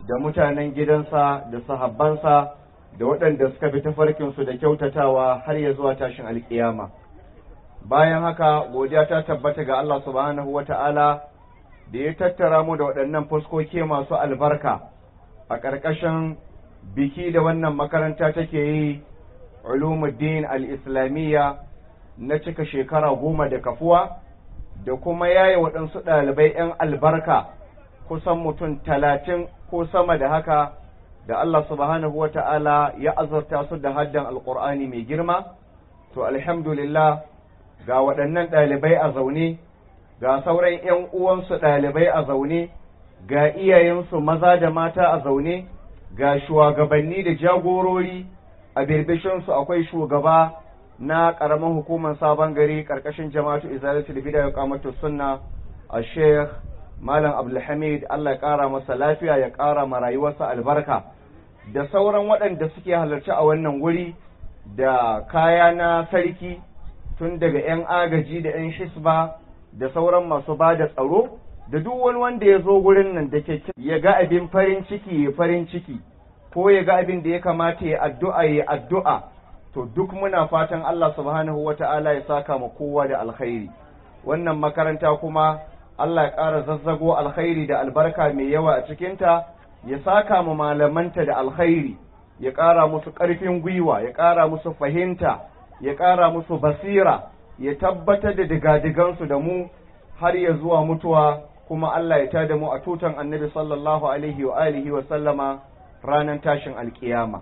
da mutanen gidansa da sahabbansa da waɗanda suka bi tafarkinsu da kyautatawa har ya zuwa tashin alkiyama bayan haka godiya ta tabbata ga Allah subhanahu wa ta'ala da ya tattara mu da waɗannan fuskoki masu albarka a ƙarƙashin biki da wannan makaranta take yi ulumuddin al-islamiyya na cika shekara goma da kafuwa da kuma yaye waɗansu ɗalibai 'yan albarka kusan mutum talatin ko sama da haka da Allah subhanahu wa ta'ala ya azurta su da haddan alƙur'ani mai girma to alhamdulillah ga waɗannan ɗalibai a zaune ga sauran 'yan uwansu ɗalibai a zaune ga iyayensu maza da mata a zaune ga shugabanni da jagorori a birbishinsu akwai shugaba na ƙaramin hukumar sabon gari ƙarƙashin jama'atu izalatul bida ya kamata sunna a sheikh malam abdulhamid allah ya ƙara masa lafiya ya ƙara ma rayuwarsa albarka da sauran waɗanda suke halarci a wannan wuri da kaya na sarki tun daga 'yan agaji da 'yan hisba da sauran masu ba da tsaro da duk wani wanda ya zo gurin nan da ke ya ga abin farin ciki ya farin ciki ko ya ga abin da ya kamata ya addu'a ya addu'a to duk muna fatan Allah subhanahu wa ta'ala ya saka ma kowa da alkhairi wannan makaranta kuma Allah ya ƙara zazzago alkhairi da albarka mai yawa a cikinta ya saka ma malamanta da alkhairi ya ƙara musu ƙarfin gwiwa ya ƙara musu fahimta ya ƙara musu basira ya tabbatar da digadigansu da mu har ya zuwa mutuwa kuma Allah ya tada mu a tutan annabi sallallahu alaihi wa alihi wa sallama ranar tashin alkiyama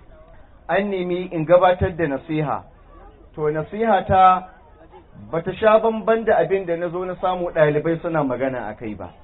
an nemi in gabatar da nasiha to nasiha ta bata sha bamban da abin da na zo na samu ɗalibai suna magana a kai ba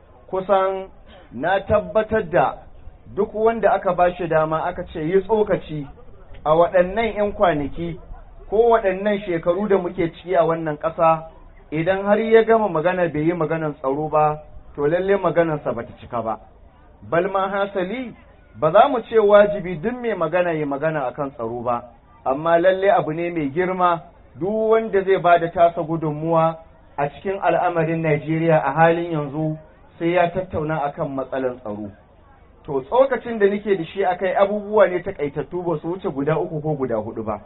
kusan na tabbatar da duk wanda aka ba shi dama aka ce yi tsokaci a waɗannan 'yan kwanaki ko waɗannan shekaru da muke ciki a wannan ƙasa idan har ya gama magana bai yi maganar tsaro ba to lalle maganarsa bata cika ba balma hasali ba za mu ce wajibi duk mai magana ya magana akan tsaro ba amma lalle abu ne mai girma duk wanda zai ba da tasa gudunmuwa a cikin al'amarin Najeriya a halin yanzu sai ya tattauna akan matsalar tsaro to tsokacin da nake da shi akai abubuwa ne takaitattu ba su wuce guda uku ko guda hudu ba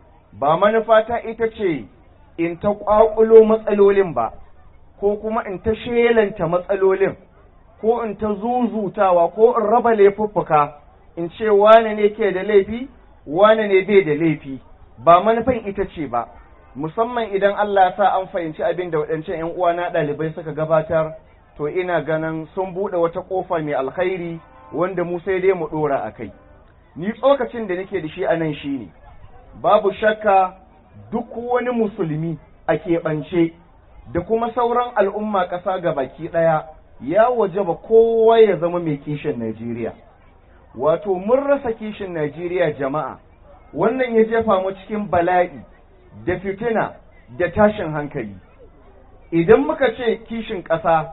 ba manufata ita ce in ta ƙwaƙulo matsalolin ba ko kuma in ta shelanta matsalolin ko in ta zuzutawa ko in raba laifuffuka in ce wane ne ke da laifi wane ne bai da laifi ba manufan ita ce ba musamman idan Allah ya sa an fahimci abin da waɗancan ‘yan uwana ɗalibai suka gabatar to ina ganin sun buɗe wata ƙofa mai alkhairi wanda mu sai dai mu ɗora a kai ni tsokacin da nake da shi a nan shi ne babu shakka duk wani musulmi a keɓance da kuma sauran al'umma ƙasa ga baki ɗaya ya wajaba kowa ya zama mai kishin Najeriya. Wato, mun rasa kishin Najeriya jama'a, wannan ya jefa mu cikin bala'i da fitina da tashin hankali. Idan muka ce kishin ƙasa,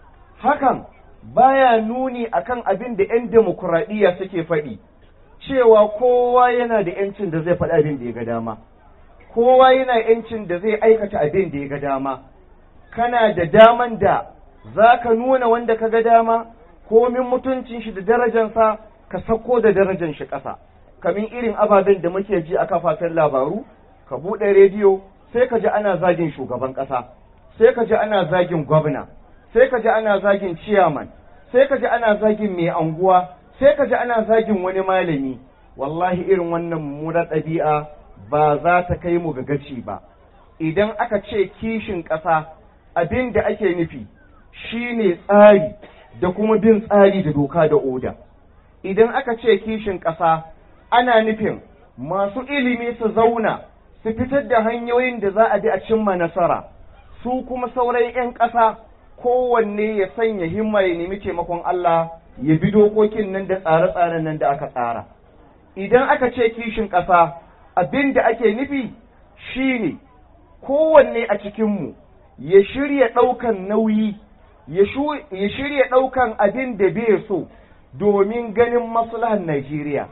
hakan baya nuni akan abin da ‘yan demokuraɗiyya suke faɗi, cewa kowa yana da ‘yancin da zai faɗi abin da ya ga dama, kowa yana ‘yancin da zai aikata abin da ya ga dama, kana da daman da za ka nuna wanda ka ga dama komin mutuncin shi da darajansa ka sako da darajan shi ƙasa kamin irin ababen da muke ji a kafafen labaru ka buɗe rediyo sai ka ji ana zagin shugaban ƙasa sai ka ji ana zagin gwamna sai ka ji ana zagin ciyaman sai ka ji ana zagin mai anguwa sai ka ji ana zagin wani malami wallahi irin wannan mummunar ɗabi'a ba za ta kai mu ga gaci ba idan aka ce kishin ƙasa abin da ake nufi shi ne tsari da kuma bin tsari da doka da oda idan aka ce kishin ƙasa ana nufin masu ilimi su zauna su fitar da hanyoyin da za a bi a cimma nasara su kuma sauran 'yan ƙasa kowanne ya sanya himma ya nemi taimakon Allah ya bi dokokin nan da tsare-tsaren nan da aka tsara idan aka ce kishin ƙasa abin da ake nufi shine kowanne a cikinmu ya shirya ɗaukan nauyi ya shirya ɗaukan abin da bai so domin ganin maslahan Najeriya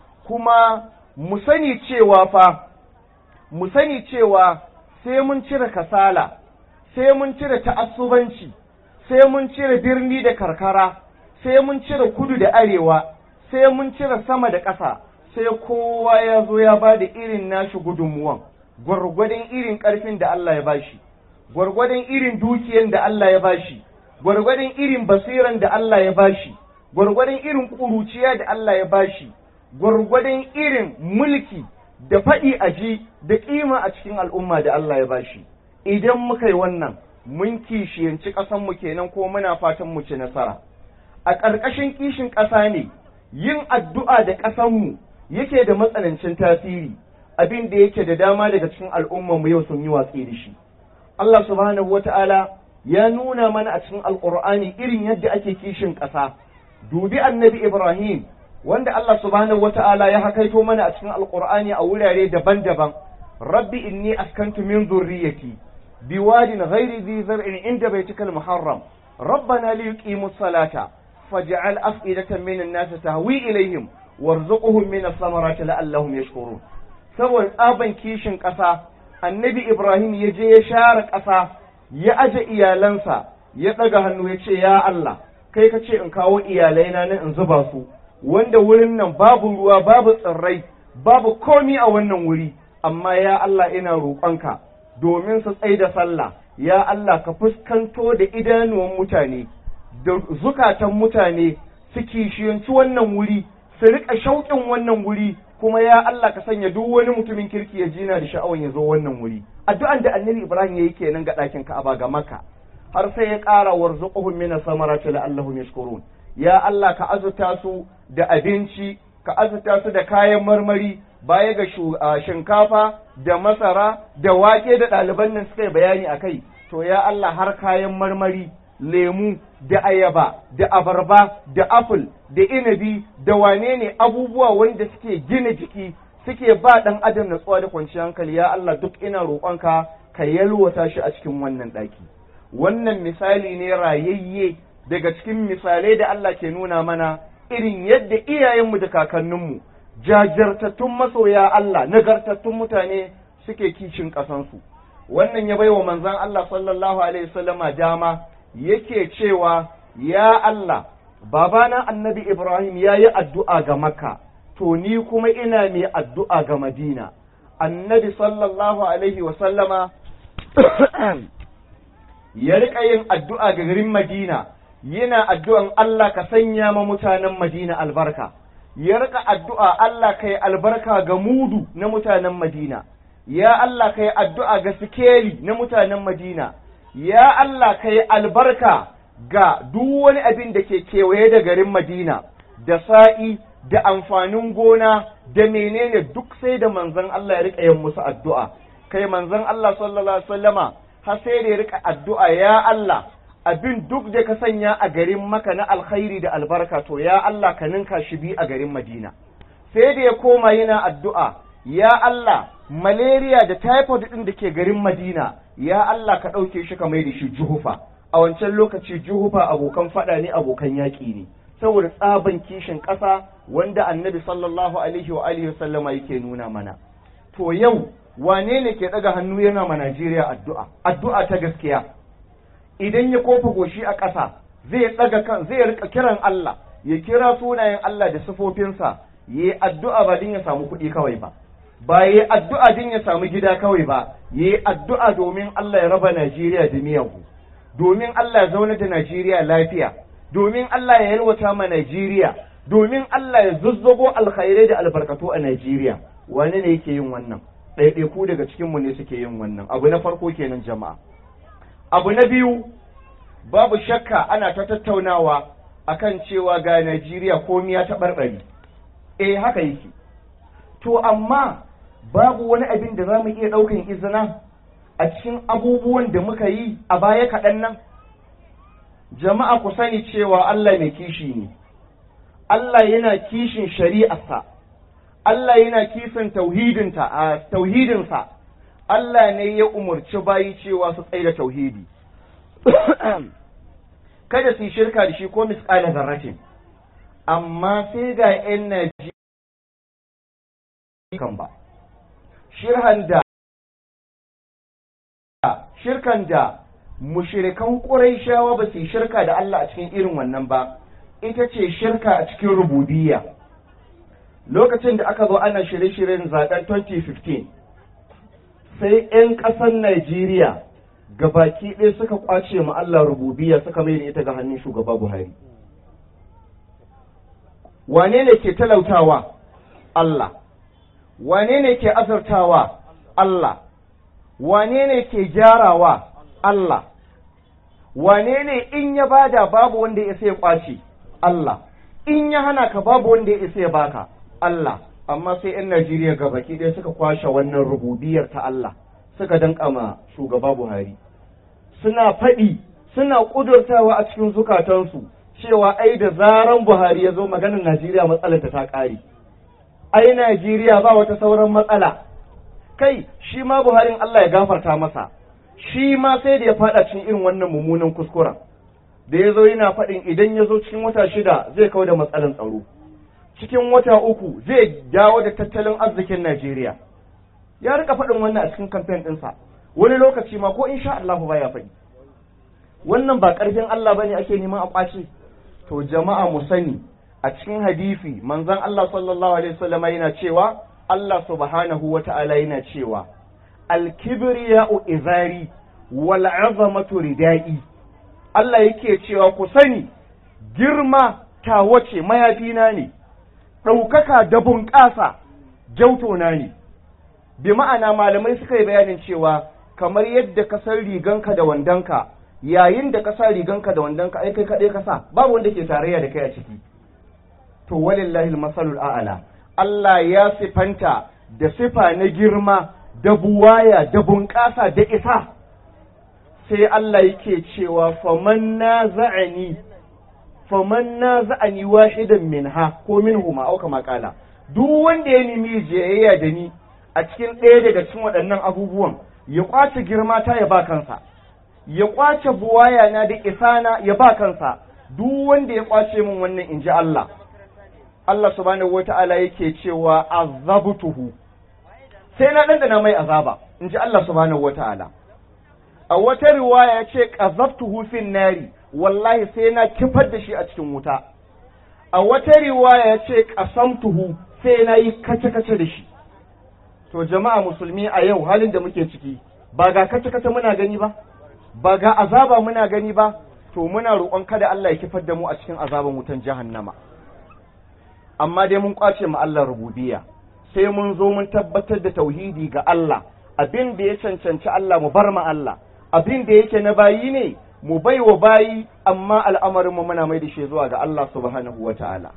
kuma mu sani cewa fa mu sani cewa sai mun cire kasala sai mun cire ta'assubanci sai mun cire birni da karkara sai mun cire kudu da arewa sai mun cire sama da ƙasa sai kowa ya zo ya ba da irin nashi gudunmuwan gwargwadon irin ƙarfin da Allah ya bashi gwargwadon irin dukiyan da Allah ya bashi gwargwadon irin basiran da Allah ya bashi gwargwadon irin ƙuruciya da Allah ya bashi gwargwadon irin mulki da faɗi a ji da ƙima a cikin al'umma da Allah ya bashi idan muka yi wannan mun kishiyanci ƙasanmu kenan ko muna fatan mu ci nasara a ƙarƙashin kishin ƙasa ne yin addu'a da ƙasanmu yake da matsanancin tasiri abin da yake da dama daga cikin al'ummarmu yau sun yi watsi da shi Allah subhanahu wata'ala ya nuna mana a cikin alƙur'ani irin yadda ake kishin ƙasa dubi annabi Ibrahim wanda Allah subhanahu wata'ala ya hakaito mana a cikin alƙur'ani a wurare daban-daban rabbi inni askantu min zurriyyati biwadin ghairi dhi zar'in inda baitikal muharram ربنا ليقيموا الصلاة فاجعل أفئدة من الناس تهوي إليهم وارزقهم من الثمرات لعلهم يشكرون saboda tsaban kishin ƙasa annabi ibrahim ya je ya share ƙasa ya aje iyalansa ya ɗaga hannu ya ce ya allah kai ka ce in kawo iyalaina nan in zuba su wanda wurin nan babu ruwa babu tsirrai babu komi a wannan wuri amma ya allah ina roƙonka domin su tsai da sallah ya allah ka fuskanto da idanuwan mutane da zukatan mutane su kishiyanci wannan wuri su riƙa shauƙin wannan wuri kuma ya Allah ka sanya duk wani mutumin kirki ya jina da sha'awan ya zo wannan wuri addu'an da annabi Ibrahim yayi kenan ga ɗakin Ka'aba ga Makka har sai ya ƙara warzuquhum min samarati la'allahum yashkurun ya Allah ka azuta su da abinci ka azuta su da kayan marmari baya ga shinkafa da masara da wake da ɗaliban nan suka yi bayani akai to ya Allah har kayan marmari lemu da ayaba da abarba da apple da inabi da wane ne abubuwa wanda suke gina jiki suke ba ɗan adam natsuwa da kwanciyar hankali ya Allah duk ina roƙonka ka yalwata shi a cikin wannan ɗaki wannan misali ne rayayye daga cikin misalai da Allah ke nuna mana irin yadda iyayenmu da kakanninmu jajirtattun masoya Allah nagartattun mutane suke kishin ƙasansu wannan ya baiwa manzon Allah sallallahu alaihi wasallama dama yake cewa ya Allah babana annabi Ibrahim ya yi addu'a ga Makka to ni kuma ina mai addu'a ga Madina annabi sallallahu alaihi wasallama ya riƙa yin addu'a ga garin Madina yana addu'an Allah ka sanya ma mutanen Madina albarka ya riƙa addu'a Allah ka yi albarka ga mudu na mutanen Madina ya Allah ka yi addu'a ga sikeli na mutanen Madina ya Allah ka yi albarka ga duk wani abin da ke kewaye da garin Madina, da sa'i, da amfanin gona, da menene duk sai da manzon Allah ya riƙa yin musu addu'a. Kai manzon Allah sallallahu Alaihi wasallama har sai da ya riƙa addu'a ya Allah, abin duk da ka sanya a garin maka na alkhairi da albarka to ya Allah ka ninka shi bi a garin Madina. Sai da ya koma yana addu'a, ya Allah, malaria da typhoid ɗin da ke garin Madina, ya Allah ka ɗauke shi ka mai da shi juhufa a wancan lokaci juhufa abokan faɗa ne abokan yaƙi ne saboda tsaban kishin ƙasa wanda annabi sallallahu alaihi wa alihi sallama yake nuna mana to yau wane ne ke ɗaga hannu yana ma Najeriya addu'a addu'a ta gaskiya idan ya kofa goshi a ƙasa zai ɗaga kan zai rika kiran Allah ya kira sunayen Allah da sifofinsa yi addu'a ba din ya samu kuɗi kawai ba ba yi addu'a din ya samu gida kawai ba yi addu'a domin Allah ya raba Najeriya da miyagu domin Allah ya zauna da Najeriya lafiya domin Allah ya yalwata ma Najeriya domin Allah ya zuzzago alkhairai da albarkatu a Najeriya wani ne yake yin wannan ɗaiɗaiku daga cikinmu ne suke yin wannan abu na farko kenan jama'a abu na biyu babu shakka ana ta tattaunawa akan cewa ga Najeriya komi ya taɓarɓare eh haka yake to amma babu wani abin da za mu iya ɗaukan izina a cikin abubuwan da muka yi a baya kaɗan nan jama'a ku sani cewa Allah mai kishi ne Allah yana kishin shari'arsa Allah yana kisan tauhidinta a tauhidinsa Allah ne ya umarci bayi cewa su tsaye da tauhidi kada su yi shirka da shi ko misƙala zarratin amma sai ga 'yan Najeriya kan ba shirhan da shirkan da mushirikan ƙuraishawa ba su yi shirka da Allah a cikin irin wannan ba ita ce shirka a cikin rububiyya lokacin da aka zo ana shirye-shiryen zaben 2015 sai 'yan ƙasar Najeriya baki ɗaya suka kwace ma Allah rububiyya suka mai da ita ga hannun shugaba Buhari wane ne ke talautawa Allah wane ne ke azurtawa Allah wane ne ke gyarawa Allah wane ne in ya bada babu wanda ya sai kwace Allah in ya hana ka babu wanda ya isa ya baka Allah amma sai 'yan Najeriya ga baki ɗaya suka kwashe wannan rububiyar ta Allah suka danka ma shugaba Buhari suna faɗi suna ƙudurtawa a cikin zukatansu cewa ai da zaran Buhari ya zo maganar Najeriya matsalar ta ƙare ai Najeriya ba wata sauran matsala kai shi ma Buharin Allah ya gafarta masa shi ma sai da ya faɗa cikin irin wannan mummunan kuskuren da ya zo yana faɗin idan ya zo cikin wata shida zai kawo da matsalan tsaro cikin wata uku zai dawo da tattalin arzikin Najeriya ya rika faɗin wannan a cikin kamfen ɗinsa wani lokaci ma ko insha Allah ba ya faɗi wannan ba ƙarfin Allah bane ake neman a ƙwace to jama'a mu sani a cikin hadisi manzon Allah sallallahu alaihi wasallam yana cewa Allah subhanahu wata'ala yana cewa al-kibriya'u izari wal 'azamatu ridai Allah yake cewa ku sani girma ta wace mayafina ne ɗaukaka da bunƙasa na ne bi ma'ana malamai suka yi bayanin cewa kamar yadda ka san riganka da wandonka yayin da ka sa riganka da wandonka ai kai kaɗai ka sa babu wanda ke tarayya da kai a ciki to walillahi masalul a'ala Allah ya sifanta da sifa na girma da buwaya da bunƙasa da isa sai Allah yake cewa faman na za'ani faman na za'ani wahidan minha ko minhuma au kama kala duk wanda ya nemi jayayya da ni a cikin ɗaya daga cikin waɗannan abubuwan ya kwace girma ta ya ba kansa ya kwace buwaya na da isana ya ba kansa duk wanda ya kwace min wannan in ji Allah Allah subhanahu wata'ala yake cewa azabtuhu sai na dandana mai azaba in ji Allah subhanahu wata'ala a wata riwaya ya ce qazabtuhu fin nari wallahi sai na kifar da shi a cikin wuta a wata riwaya ya ce qasamtuhu sai na yi kace-kace da shi to jama'a musulmi a yau halin da muke ciki ba ga kace-kace muna gani ba ba ga azaba muna gani ba to muna roƙon kada Allah ya kifar da mu a cikin azaban wutan jahannama amma dai mun kwace mu Allah rububiyya sai mun zo mun tabbatar da tauhidi ga Allah abin da ya cancanci Allah mu bar ma Allah abin da yake na bayi ne mu bai wa bayi amma al'amarin mu muna mai da shi zuwa ga Allah subhanahu wata'ala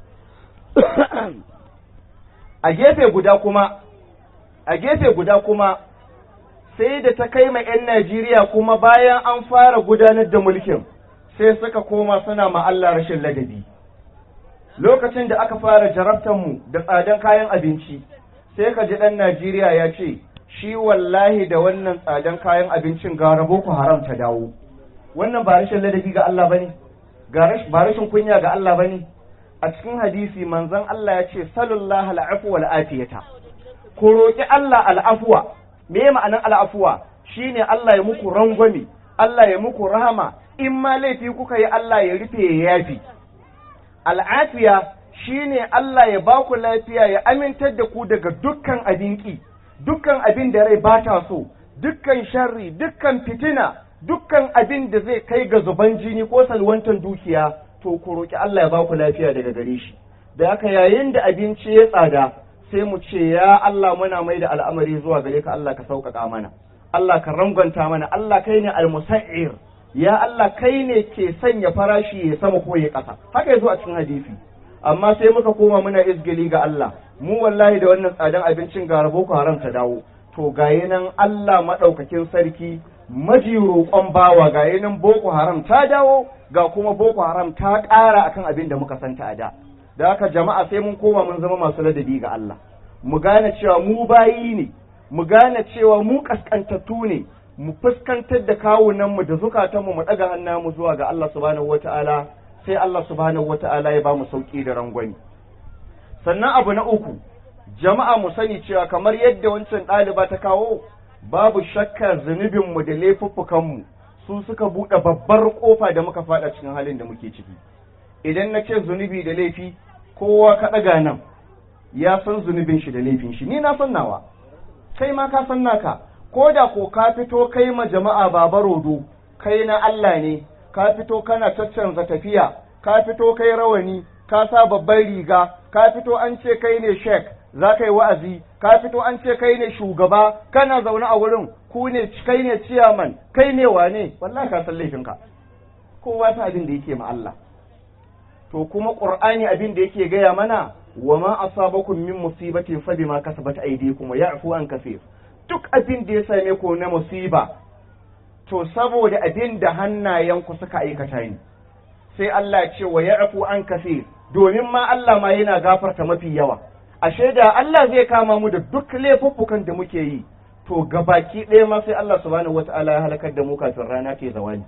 a gefe guda kuma a gefe guda kuma sai da ta kai ma 'yan Najeriya kuma bayan an fara gudanar da mulkin sai suka koma suna ma Allah rashin ladabi lokacin da aka fara jarabtanmu da tsadan kayan abinci sai ka ji ɗan Najeriya ya ce shi wallahi da wannan tsadan kayan abincin ga rabo ku haram ta dawo wannan ba rashin ladabi ga Allah bane ba rashin kunya ga Allah bane a cikin hadisi manzon Allah ya ce sallallahu al'afu wal afiyata ku roki Allah al'afwa me ma'anar al'afwa shine Allah ya muku rangwame Allah ya muku rahama in ma laifi kuka yi Allah ya rufe ya yafi al'afiya shine Allah ya ba ku lafiya ya amintar da ku daga dukkan abin ki dukkan abin da rai ba ta so dukkan sharri dukkan fitina dukkan abin da zai kai ga zuban jini ko salwantar dukiya to ku roki Allah ya ba ku lafiya daga gare shi da haka yayin da abinci ya tsada sai mu ce ya Allah muna mai da al'amari zuwa gare ka Allah ka sauƙaƙa mana Allah ka rangwanta mana Allah kai ne al-musa'ir ya Allah kai ne ke sanya farashi ya sama ko ya ƙasa haka yazo a cikin hadisi amma sai muka koma muna izgili ga Allah mu wallahi da wannan tsadan abincin ga boko haram ta dawo to gaye nan Allah madaukakin sarki maji roƙon bawa gaye nan boko haram ta dawo ga kuma boko haram ta ƙara akan abin da muka santa a da da haka jama'a sai mun koma mun zama masu ladabi ga Allah mu gane cewa mu bayi ne mu gane cewa mu kaskantattu ne mu fuskantar da kawunanmu da zukatanmu mu ɗaga hannunmu zuwa ga Allah subhanahu wata'ala sai Allah subhanahu wata'ala ya ba mu sauki da rangwani sannan abu na uku jama'a mu sani cewa kamar yadda wancan ɗaliba ta kawo babu shakka zunubinmu da laifuffukanmu su suka buɗe babbar ƙofa da muka faɗa cikin halin da muke ciki idan na ce zunubi da laifi kowa ka ɗaga nan ya san zunubin shi da laifin shi ni na san nawa kai ma ka san naka ko da ko ka fito kai ma jama'a baba rodo kai na Allah ne ka fito kana caccanza tafiya ka fito kai rawani ka sa babban riga ka fito an ce kai ne shek za ka yi wa'azi ka fito an ce kai ne shugaba kana zaune a wurin ku ne kai ne ciyaman kai ne wane wallahi ka san laifinka kowa ta abin da yake ma Allah to kuma qur'ani abin da yake gaya mana wa ma asabakum min musibatin fa bima kasabat aydikum wa ya'fu an kaseer duk abin da ya same ku na musiba to saboda abin da hannayenku suka aikata ne sai Allah ce wa ya'fu an kaseer domin ma Allah ma yana gafarta mafi yawa ashe da Allah zai kama mu da duk laifuffukan da muke yi to gabaki ɗaya ma sai Allah subhanahu wata'ala ya halakar da mu kafin rana ke zawali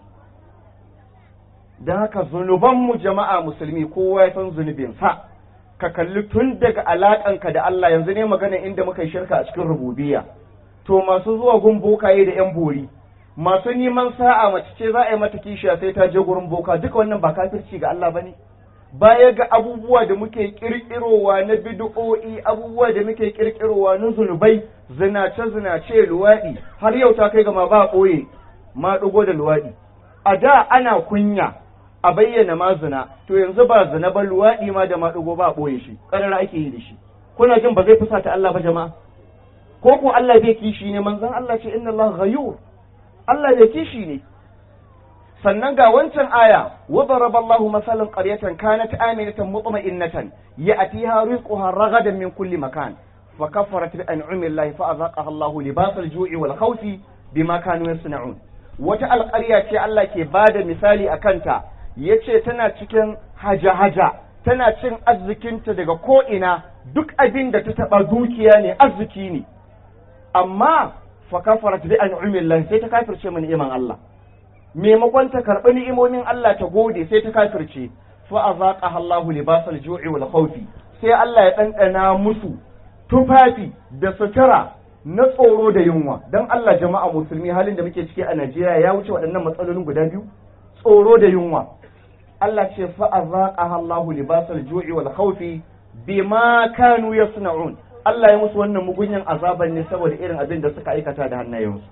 don haka zunubanmu jama'a musulmi kowa ya san zunubin sa ka kalli tun daga alaƙanka da Allah yanzu ne magana inda muka yi shirka a cikin rububiyya to masu zuwa gun bokaye da yan bori masu neman sa'a mace ce za a yi mata kishiya sai ta je gurin boka duka wannan ba kafirci ga Allah bane baya ga abubuwa da muke kirkirowa na bid'o'i abubuwa da muke kirkirowa na zunubai zinace zinace luwaɗi har yau ta kai ga ma ba ɓoye ma ɗigo da luwaɗi a da ana kunya a bayyana ma zina to yanzu ba zina ba luwaɗi ma da ma ɗigo ba ɓoye shi ƙarar ake yi da shi kuna jin ba zai fusata Allah ba jama'a ko ko Allah bai kishi ne manzon Allah ce inna Allah ghayur Allah bai kishi ne sannan ga wancan aya wa daraba Allahu masalan qaryatan kanat aminatan mutma'innatan ya'tiha rizquha ragadan min kulli makan fa kafarat bi an'ami Allah fa azaqaha Allahu libas al-ju'i wal khawfi bima kanu yasna'un wata alƙarya ce Allah ke bada misali akan ta yace tana cikin haja-haja tana cin arzikinta daga ko ina duk abin da ta taba dukiya ne arziki ne amma fa kafarat bi an'ami Allah sai ta kafirce mu ni'iman Allah maimakon ta karɓi ni'imomin Allah ta gode sai ta kafirce fa azaqaha Allahu libasal ju'i wal khawfi sai Allah ya ɗanɗana musu tufafi da sutura na tsoro da yunwa dan Allah jama'a musulmi halin da muke ciki a Najeriya ya wuce waɗannan matsalolin guda biyu tsoro da yunwa Allah ce fa azaqaha Allahu libasal ju'i wal khawfi bima kanu yasna'un Allah ya musu wannan mugunyan azaban ne saboda irin abin da suka aikata da hannayensu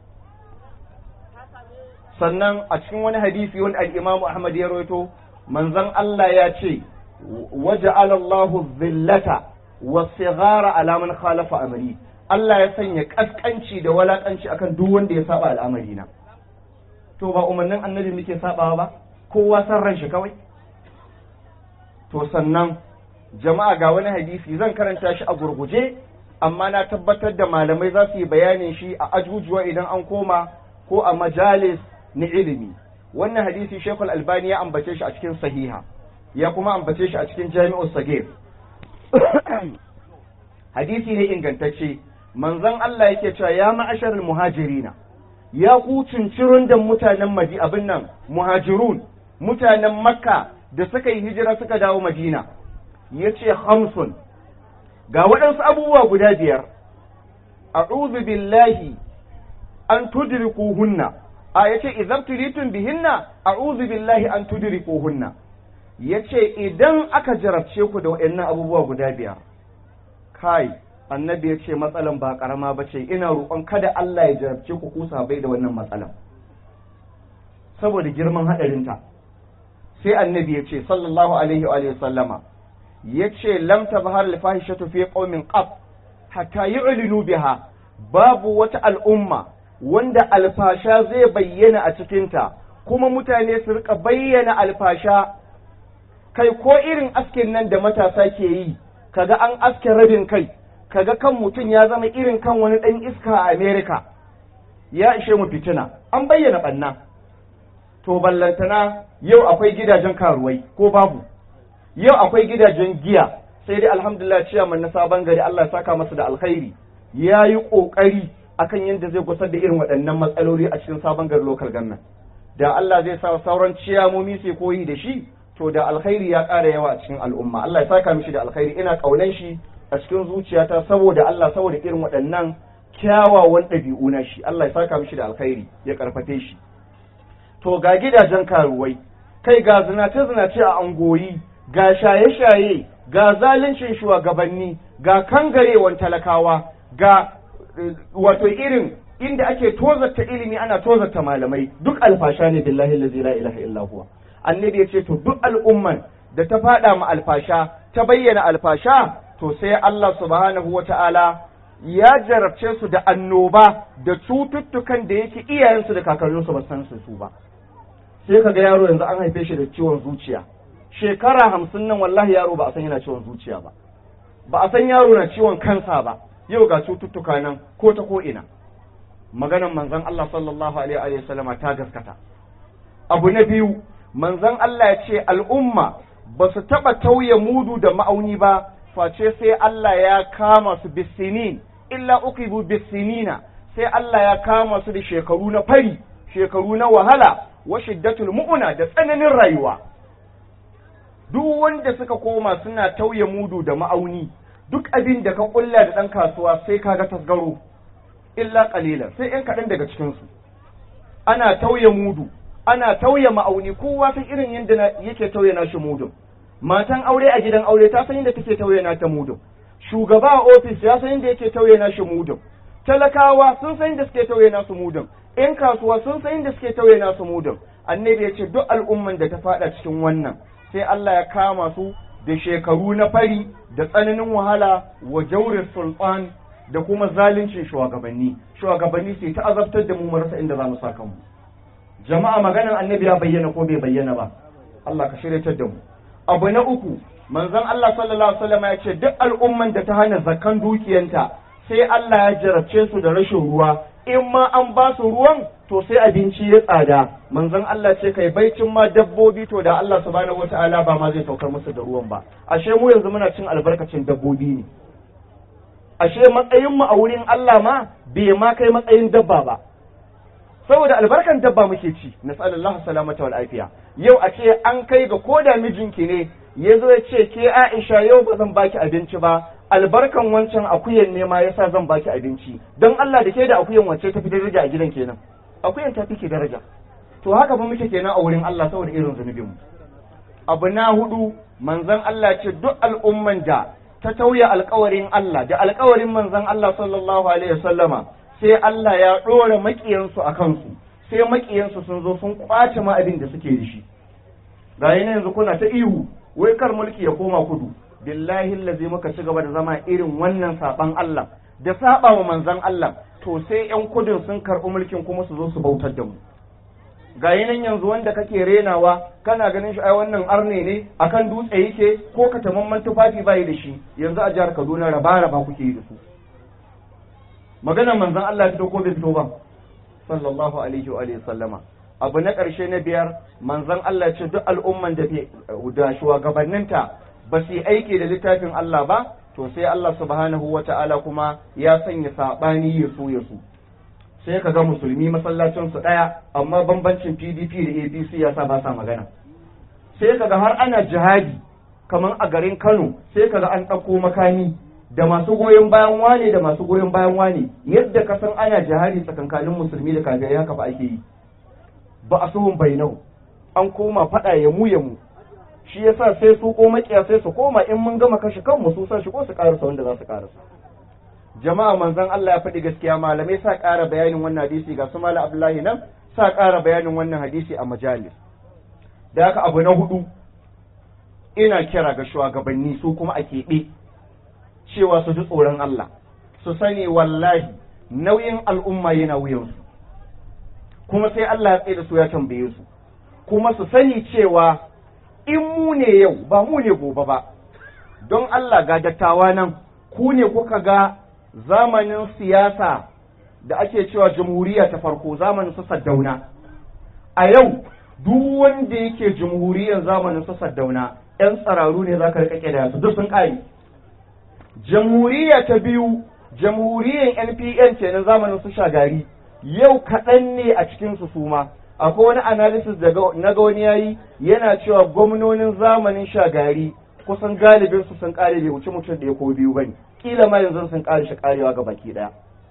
sannan a cikin wani hadisi wani al-Imam Ahmad ya rawaito manzon Allah ya ce waja'ala Allahu dhillata was-sighara ala man khalafa amri Allah ya sanya kaskanci da walakanci akan duk wanda ya saba al'amari na to ba umarnin annabi muke sabawa ba kowa san ran shi kawai to sannan jama'a ga wani hadisi zan karanta shi a gurguje amma na tabbatar da malamai za su yi bayanin shi a ajujuwa idan an koma ko a majalis na ilimi wannan hadisi shekul albani ya ambace shi a cikin sahiha ya kuma ambace shi a cikin jami'ul sagir hadisi ne ingantacce manzon Allah yake cewa ya ma'asharul muhajirina ya ku cincirun da mutanen maji abin nan muhajirun mutanen makka da suka yi hijira suka dawo madina ya ce hamsun ga waɗansu abubuwa guda biyar a'udhu billahi an tudrikuhunna a yace idan tulitun bihinna a'udhu billahi an tudrikuhunna yace idan aka jarabce ku da waɗannan abubuwa guda biyar kai annabi ya ce matsalan ba karama ba ce ina roƙon kada Allah ya jarabce ku kusa bai da wannan matsalan saboda girman haɗarinta sai annabi ya ce sallallahu alaihi wa sallama ya ce lam tabhar al fahishatu fi qaumin qab hatta yu'linu biha babu wata al'umma wanda alfasha zai bayyana a cikinta kuma mutane su rika bayyana alfasha kai ko irin askin nan da matasa ke yi kaga an aske rabin kai kaga kan mutum ya zama irin kan wani ɗan iska a Amerika ya ishe mu fitina an bayyana ɓanna to ballantana yau akwai gidajen karuwai ko babu yau akwai gidajen giya sai dai alhamdulillah ciyaman na sabon gari Allah ya saka masa da alkhairi ya yi ƙoƙari akan yadda zai gusar da irin waɗannan matsaloli a cikin sabon gari local government da Allah zai sa sauran ciyamomi sai koyi da shi to da alkhairi ya ƙara yawa a cikin al'umma Allah ya saka mishi da alkhairi ina ƙaunan shi a cikin zuciyata saboda Allah saboda irin waɗannan kyawawan ɗabi'u na shi Allah ya saka mishi da alkhairi ya karfafe shi to ga gidajen karuwai kai ga zinace-zinace a angoyi ga shaye-shaye ga zaluncin shugabanni ga kangarewan talakawa ga wato irin inda ake tozarta ilimi ana tozarta malamai duk alfasha ne billahi lazi la ilaha illa huwa annabi ya ce to duk al'umman da ta fada ma alfasha ta bayyana alfasha to sai Allah subhanahu wata'ala ya jarabce su da annoba da cututtukan da yake iyayensu da kakanninsu ba san su ba sai kaga yaro yanzu an haife shi da ciwon zuciya shekara hamsin nan wallahi yaro ba a san yana ciwon zuciya ba ba a san yaro na ciwon kansa ba yau ga cututtuka nan ko ta ko ina maganan manzon Allah sallallahu alaihi wa sallama ta gaskata abu na biyu manzon Allah ya ce al'umma ba su taɓa tauye mudu da ma'auni ba face sai Allah ya kama su bisinin illa uqibu bisinina sai Allah ya kama su da shekaru na fari shekaru na wahala wa shiddatul mu'una da tsananin rayuwa duk wanda suka koma suna tauye mudu da ma'auni duk abin da ka kulla da ɗan kasuwa sai kaga tasgaro illa qalilan sai ɗan kaɗan daga cikin su ana tauye mudu ana tauye ma'auni kowa san irin yadda yake tauye nashi mudun matan aure a gidan aure ta san yadda take tauye nata mudun shugaba a ofis ya san yadda yake tauye nashi mudun talakawa sun san yadda suke tauye nasu mudun ƴan kasuwa sun san yadda suke tauye nasu mudun annabi ya ce duk al'umman da ta fada cikin wannan sai Allah ya kama su da shekaru na fari da tsananin wahala wa jaurin sultan da kuma zaluncin shugabanni shugabanni sai ta azabtar da mu mu rasa inda za mu sa kanmu jama'a maganan annabi ya bayyana ko bai bayyana ba Allah ka shiryatar da mu abu na uku manzon Allah sallallahu alaihi wasallam ya ce duk al'umman da ta hana zakan dukiyanta sai Allah ya jarabce su da rashin ruwa in ma an ba su ruwan to sai abinci ya tsada manzon Allah ce kai baicin ma dabbobi to da Allah subhanahu wataala ba ma zai saukar musu da ruwan ba ashe mu yanzu muna cin albarkacin dabbobi ne ashe matsayin mu a wurin Allah ma bai ma kai matsayin dabba ba saboda albarkan dabba muke ci nasallallahu salamata wal afiya yau a ce an kai ga koda mijinki ne ya zo ya ce ke Aisha yau ba zan baki abinci ba albarkan wancan akuyan ne ma yasa zan baki abinci don Allah da ke da akuyan wacce ta fi daraja a gidan kenan akuyan ta fi ke daraja to haka fa muke kenan a wurin Allah saboda irin zunubin mu abu na hudu manzon Allah ce duk al'umman da ta tauya alkawarin Allah da alkawarin manzon Allah sallallahu alaihi wasallama sai Allah ya ɗora maƙiyansu a kansu sai maƙiyansu sun zo sun ƙwace ma abin da suke da shi ga yanzu kuna ta ihu wai kar mulki ya koma kudu billahi lazi muka ci gaba da zama irin wannan saban Allah da saba wa manzon Allah to sai yan kudin sun karɓi mulkin kuma su zo su bautar da mu ga nan yanzu wanda kake renawa kana ganin shi ai wannan arne ne akan dutse yake ko ka tamamman tufafi bai da shi yanzu a jihar Kaduna raba raba kuke yi da su maganar manzon Allah fito ko bai fito ba sallallahu alaihi wa alihi sallama abu na ƙarshe na biyar manzon Allah ce duk al'umman da da shugabanninta ba su yi aiki da littafin Allah ba to sai Allah subhanahu wa ta'ala kuma ya sanya sabani ya so ya so sai ka ga musulmi masallacin su daya amma bambancin PDP da APC ya sa ba sa magana sai ka ga har ana jihadi kamar a garin Kano sai ka ga an ɗauko makami da masu goyon bayan wane da masu goyon bayan wane yadda ka san ana jihadi tsakankanin musulmi da kafirai haka ba ake yi ba a suhun bainau an koma faɗa ya mu ya mu shi yasa sai su ko makiya sai su koma in mun gama kashe kanmu su san shi ko su karasa wanda za su karasa jama'a manzon Allah ya faɗi gaskiya malamai sa ƙara bayanin wannan hadisi ga su malam Abdullahi nan sa ƙara bayanin wannan hadisi a majalis da haka abu na hudu ina kira ga shugabanni su kuma a keɓe cewa su ji tsoron Allah su sani wallahi nauyin al'umma yana wuyansu kuma sai Allah ya tsaye da su ya tambaye su kuma su sani cewa in mu ne yau ba mu ne gobe ba don Allah ga dattawa nan ku ne kuka ga zamanin siyasa da ake cewa jamhuriya ta farko zamanin su saddauna a yau duk wanda yake jamhuriyar zamanin su saddauna 'yan tsararu ne za ka rika da su duk sun ƙare jamhuriya ta biyu jamhuriyar npn ce na zamanin su shagari yau kaɗan ne a cikin su suma akwai wani analysis da na ga wani yayi yana cewa gwamnonin zamanin shagari kusan galibin su sun kare bai wuce mutum da ya ko biyu bane kila ma yanzu sun kare shi karewa ga baki daya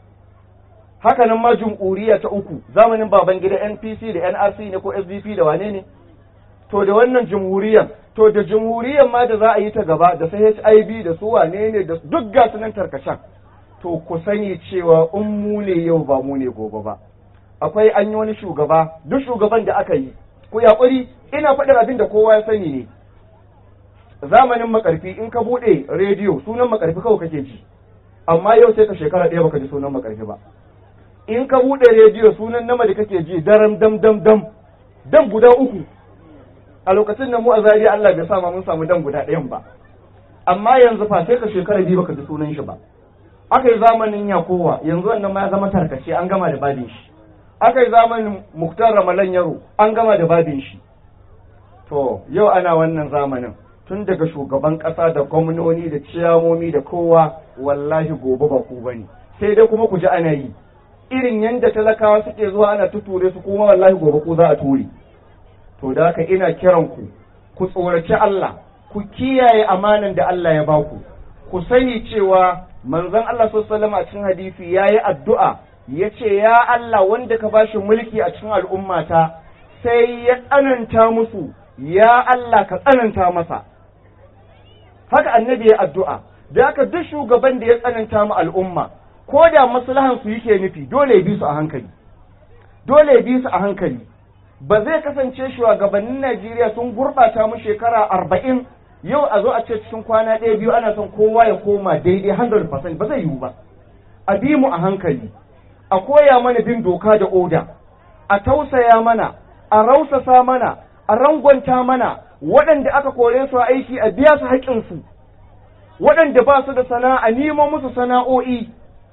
haka nan ma jamhuriya ta uku zamanin baban gida npc da nrc ne ko sdp da wane ne to da wannan jamhuriyar to da jamhuriyar ma da za a yi ta gaba da su hiv da su wane ne da duk ga su nan tarkacen to ku sani cewa in mu ne yau ba mu ne gobe ba akwai an yi wani shugaba duk shugaban da aka yi ku yaƙuri ina faɗin abin da kowa ya sani ne zamanin makarfi in ka buɗe rediyo sunan makarfi kawai kake ji amma yau sai ka shekara ɗaya baka ji sunan makarfi ba in ka buɗe rediyo sunan nama da kake ji daram dam dam dam dam guda uku a lokacin da mu a zariya Allah bai sa ma mun samu dam guda ɗayan ba amma yanzu fa sai ka shekara biyu baka ji sunan shi ba aka yi zamanin yakowa yanzu wannan ma ya zama tarkace an gama da babin shi aka yi zamanin muktar ramalan yaro an gama da babin shi to yau ana wannan zamanin tun daga shugaban ƙasa da gwamnoni da ciyamomi da kowa wallahi gobe ba ku bane sai dai kuma ku ji ana yi irin yadda talakawa suke zuwa ana tuture su kuma wallahi gobe ku za a ture to da haka ina kiran ku ku tsoraci Allah ku kiyaye amanan da Allah ya baku ku sani cewa manzon Allah sallallahu a cikin hadisi yayi addu'a yace ya Allah wanda ka bashi mulki a cikin al'ummata sai ya tsananta musu ya Allah ka tsananta masa haka annabi ya addu'a da haka duk shugaban da ya tsananta mu al'umma ko da maslahan su yake nufi dole ya bi su a hankali dole ya bi su a hankali ba zai kasance shugabannin Najeriya sun gurɓata mu shekara arba'in yau a zo a ce cikin kwana ɗaya biyu ana son kowa ya koma daidai 100% ba zai yiwu ba a bi mu a hankali a koya mana bin doka da oda a tausaya mana a rausasa mana a rangwanta mana waɗanda aka kore su aiki a biya su haƙƙinsu waɗanda ba su da sana'a nemo musu sana'o'i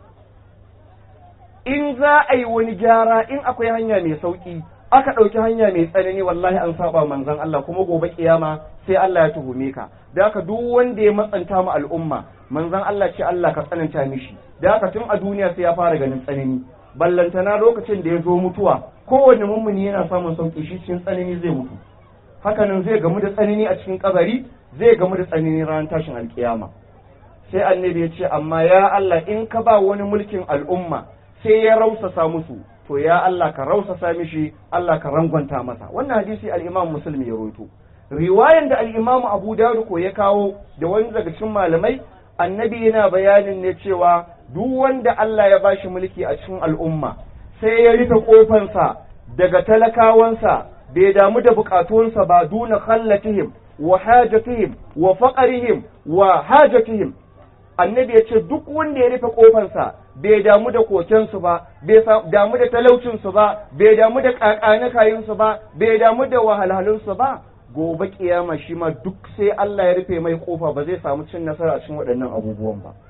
in za a yi wani gyara in akwai hanya mai sauƙi aka ɗauki hanya mai tsanani wallahi an saba manzon Allah kuma gobe kiyama sai Allah ya tuhume ka da haka duk wanda ya matsanta mu al'umma manzon Allah ce Allah ka tsananta mishi da haka tun a duniya sai ya fara ganin tsanani ballantana lokacin da ya zo mutuwa kowanne mummuni yana samun sauki shi cikin tsanani zai mutu hakanan zai gamu da tsanani a cikin kabari zai gamu da tsanani ranar tashin alkiyama sai annabi ya ce amma ya Allah in ka ba wani mulkin al'umma sai ya rausasa musu to ya Allah ka rausasa mishi Allah ka rangwanta masa wannan hadisi al-Imam Muslim ya rawaito riwayan da al-Imam Abu Dawud ko ya kawo da wani daga cikin malamai annabi yana bayanin ne cewa duk wanda Allah ya bashi mulki a cikin al'umma sai ya rufe kofansa daga talakawansa bai damu da bukatunsa ba duna khallatihim wa hajatihim wa faqarihim wa hajatihim annabi ya ce duk wanda ya rufe kofansa bai damu da kokensu ba bai damu da talaucinsu ba bai damu da kakanakayinsu ba bai damu da wahalhalunsu ba gobe kiyama shi ma duk sai Allah ya rufe mai kofa ba zai samu cin nasara a cikin waɗannan abubuwan ba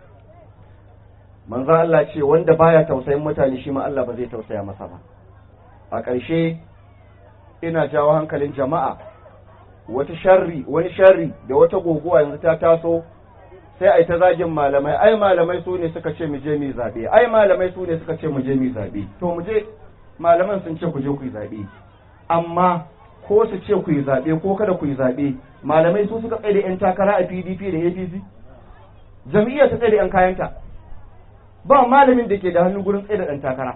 manzo Allah ce wanda baya tausayin mutane shi ma Allah ba zai tausaya masa ba a ƙarshe ina jawo hankalin jama'a wata sharri wani sharri da wata goguwa yanzu ta taso sai ai ta zagin malamai ai malamai su ne suka ce mu je mu zabe ai malamai su ne suka ce mu je mu zabe to mu je malaman sun ce ku je ku yi zabe amma ko su ce ku yi zabe ko kada ku yi zabe malamai su suka tsaye da yan takara a PDP da APC jam'iyyar ta tsaye da yan kayanta ba malamin da ke da hannu gurin tsaye da ɗan takara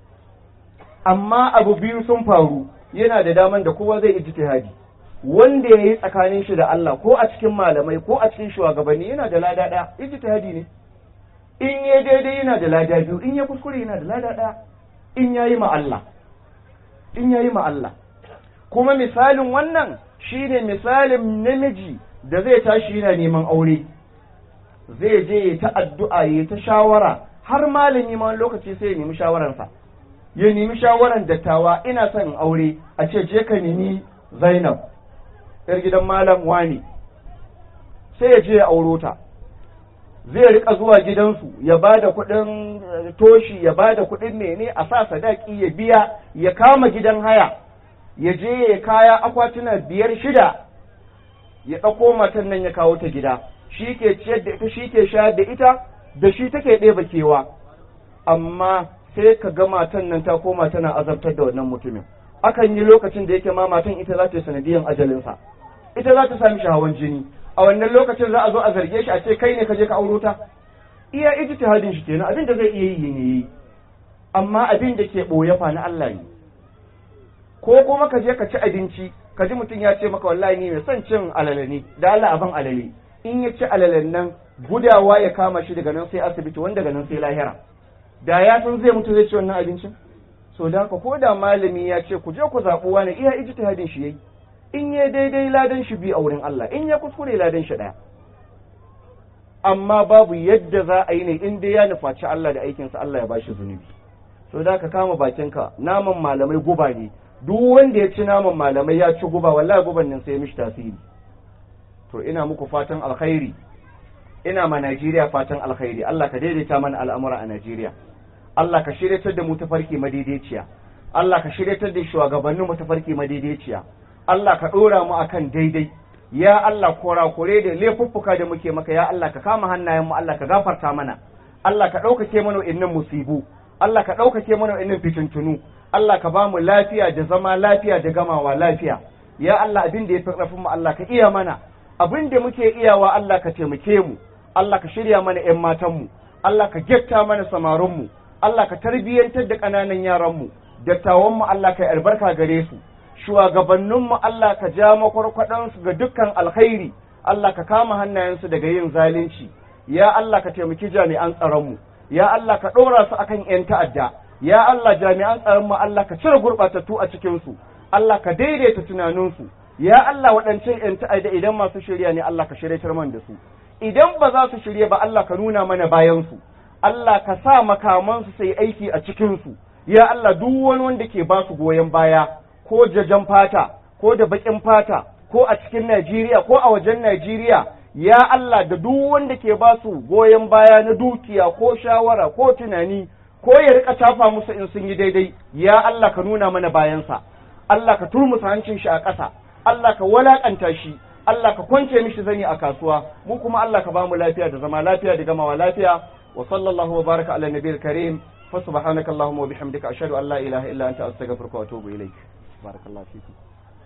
amma abu biyu sun faru yana da daman da kowa zai ijtihadi wanda ya yi tsakanin shi da Allah ko a cikin malamai ko a cikin shugabanni yana da lada ɗaya ijtihadi ne in ya daidai yana da lada biyu in ya kuskure yana da lada ɗaya in ya yi ma Allah in ya yi ma Allah kuma misalin wannan shine misalin namiji da zai tashi yana neman aure zai je ya ta addu'a ya ta shawara har malami ma lokaci sai ya nemi shawararsa ya nemi shawaran dattawa ina son in aure a ce je ka nemi Zainab yar gidan malam wani sai ya je ya auro ta zai rika zuwa gidansu ya ba da kuɗin toshi ya ba da kuɗin mene a sa sadaki ya biya ya kama gidan haya ya je ya kaya akwatuna biyar shida ya ɗauko matan nan ya kawo ta gida shi ke ciyar da ita shi ke shayar da ita da shi take ɗeba kewa amma sai ka ga matan nan ta koma tana azabtar da wannan mutumin akan yi lokacin da yake ma matan ita za ta yi sanadiyan ajalinsa ita za ta sami shahawan jini a wannan lokacin za a zo a zarge shi a ce kai ne ka je ka auro ta iya ijtihadin shi kenan abin da zai iya yi ne yi amma abin da ke ɓoye fa na Allah ne ko kuma ka je ka ci abinci ka ji mutum ya ce maka wallahi ni mai son cin alale ne da Allah abin alale in ya ci alalen nan gudawa ya kama shi daga nan sai asibiti wanda daga nan sai lahira da ya san zai mutu zai ci wannan abincin so da haka ko da malami ya ce ku je ku zaɓi wani iya ijtihadin shi yayi in ya daidai ladan shi bi a wurin Allah in ya kuskure ladan shi ɗaya amma babu yadda za a yi ne in dai ya nufaci Allah da aikinsa Allah ya bashi zunubi so da ka kama bakinka naman malamai guba ne duk wanda ya ci naman malamai ya ci guba wallahi guban nan sai mishi tasiri to ina muku fatan alkhairi ina ma Najeriya fatan alkhairi Allah ka daidaita mana al'amura a Najeriya Allah ka shiryatar da mu tafarki madaidaiciya Allah ka shiryatar da shugabannin mu tafarki madaidaiciya Allah ka dora mu akan daidai ya Allah kore da laifuffuka da muke maka ya Allah ka kama hannayen mu Allah ka gafarta mana Allah ka ɗaukake mana innan musibu Allah ka ɗaukake mana innan fitintunu Allah ka ba mu lafiya da zama lafiya da gamawa lafiya ya Allah abin da ya fi ƙarfin mu Allah ka iya mana abin da muke iyawa Allah ka taimake mu Allah ka shirya mana ƴan matan mu Allah ka getta mana samarin mu Allah ka tarbiyyantar da ƙananan yaran mu dattawan mu Allah ka yi albarka gare su shugabanninmu Allah ka ja makwarkwaɗansu ga dukkan alkhairi Allah ka kama hannayensu daga yin zalunci ya Allah ka taimaki jami'an tsaronmu ya Allah ka ɗora su akan 'yan ta'adda ya Allah jami'an tsaronmu Allah ka cire gurɓatattu a cikinsu Allah ka daidaita tunaninsu ya Allah waɗancan 'yan ta'adda idan masu shirya ne Allah ka shirya man da su idan ba za su shirya ba Allah ka nuna mana bayansu Allah ka sa makamansu sai aiki a cikinsu ya Allah duk wani wanda ke ba su goyon baya ko jajan fata ko da baƙin fata ko a cikin Najeriya ko a wajen Najeriya ya Allah da duk wanda ke ba su goyon baya na dukiya ko shawara ko tunani ko ya rika tafa musu in sun yi daidai ya Allah ka nuna mana bayansa Allah ka turmusa hancin shi a ƙasa Allah ka walakanta shi Allah ka kwance mishi zani a kasuwa mu kuma Allah ka ba mu lafiya da zama lafiya da gamawa lafiya wa sallallahu wa baraka ala nabiyil karim fa subhanakallahumma wa bihamdika ashhadu an la ilaha illa anta astaghfiruka wa atubu ilaik بارك الله فيكم